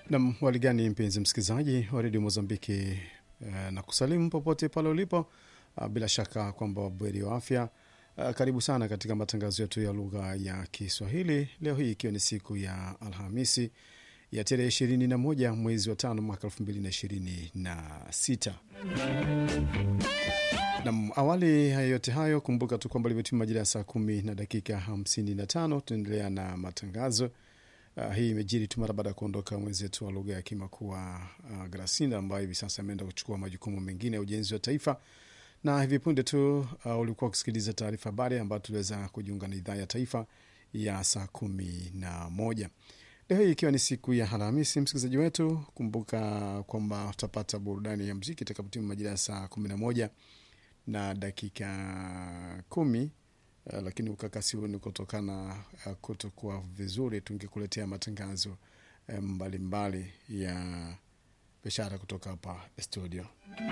Nam waligani, mpenzi msikilizaji wa redio Mozambiki eh, na kusalimu popote pale ulipo ah, bila shaka kwamba bweri wa afya. Ah, karibu sana katika matangazo yetu ya lugha ya Kiswahili leo hii ikiwa ni siku ya Alhamisi ya tarehe ishirini na moja mwezi wa tano mwaka elfu mbili na ishirini na sita. Nam, awali ya yote hayo, kumbuka tu kwamba limetima majira ya saa kumi na dakika hamsini na tano. Tunaendelea na matangazo Uh, hii imejiri tu mara baada ya kuondoka mwenzetu wa lugha ya Kimakua uh, Grasinda ambayo hivi sasa ameenda kuchukua majukumu mengine ya ujenzi wa taifa, na hivi punde tu uh, ulikuwa ukisikiliza taarifa habari ambayo tuliweza kujiunga na idhaa ya taifa ya saa kumi na moja leo hii ikiwa ni siku ya Alhamisi. Msikilizaji wetu, kumbuka kwamba utapata burudani ya mziki itakapotimu majira ya saa kumi na moja na dakika kumi. Uh, lakini ukakasi huu ni kutokana uh, kutokuwa vizuri, tungekuletea matangazo uh, mbalimbali ya biashara kutoka hapa studio.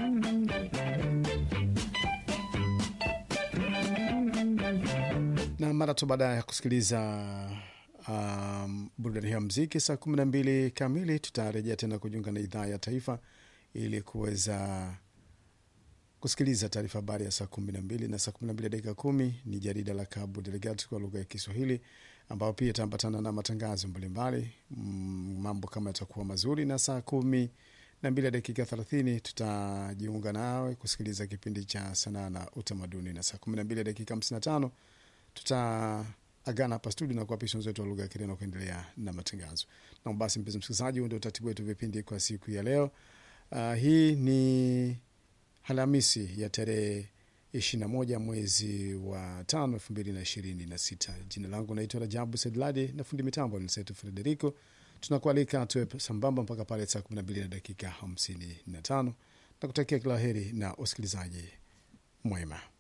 Na mara tu baada ya kusikiliza um, burudani ya mziki saa kumi na mbili kamili tutarejea tena kujiunga na idhaa ya taifa ili kuweza kusikiliza taarifa habari ya saa kumi na mbili na saa kumi na mbili dakika kumi ni jarida la Cabo Delgado kwa lugha ya Kiswahili, ambao pia itaambatana na matangazo mbalimbali mm, mambo kama yatakuwa mazuri, na saa kumi na mbili dakika thelathini tutajiunga nawe kusikiliza kipindi cha sanaa na utamaduni, na saa kumi na mbili dakika hamsini na tano tutaagana hapa studio na kuapisha wenzetu wa lugha ya Kireno kuendelea na matangazo. Na basi, mpenzi msikilizaji, huu ndio utaratibu wetu vipindi kwa siku ya leo. Uh, hii ni Alhamisi ya tarehe ishirini na moja mwezi wa tano elfu mbili na ishirini na sita. Jina langu naitwa Rajabu Sedladi na fundi mitambo ni Setu Frederico. Tunakualika tuwe sambamba mpaka pale saa kumi na mbili na dakika hamsini na tano na kutakia kila heri na usikilizaji mwema.